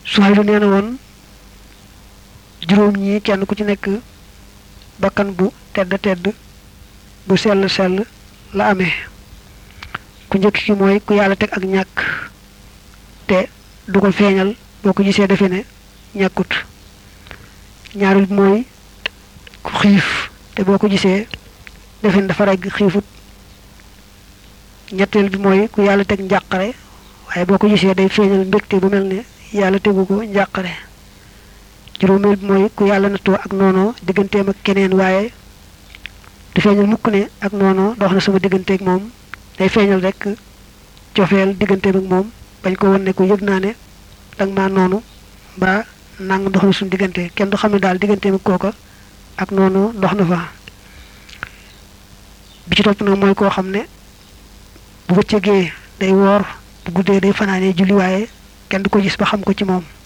Suhaylu nee na woon juróom ñi kenn ku ci nekk bakkan bu tedd tedd bu sell sell la amee ku njëkk ki mooy ku yàlla teg ak ñàkk te du ko feeñal boo ko gisee defe ne ñàkkut ñaareel bi mooy ku xiif te boo ko gisee defe ne dafa regg xiifut ñetteel bi mooy ku yàlla teg njàqare waaye boo ko gisee day feeñal mbégte bu mel ne yàlla tegu ko njàqare juróomeel bi mooy ku yàlla nattoo ak noonoo digganteem ak keneen waaye du feeñal mukk ne ak noonoo dox na sama digganteeg moom day feeñal rek cofeel digganteem ak moom bañ ko won ne ko yëg naa ne danga maa noonu mbaa nang dox na suñu diggante kenn du xam ne daal digganteem ak kooka ak noonu dox na fa bi ci topp nag mooy koo xam ne bu bëccëgee day woor bu guddee day fanaanee julli waaye kenn du ko gis ba xam ko ci moom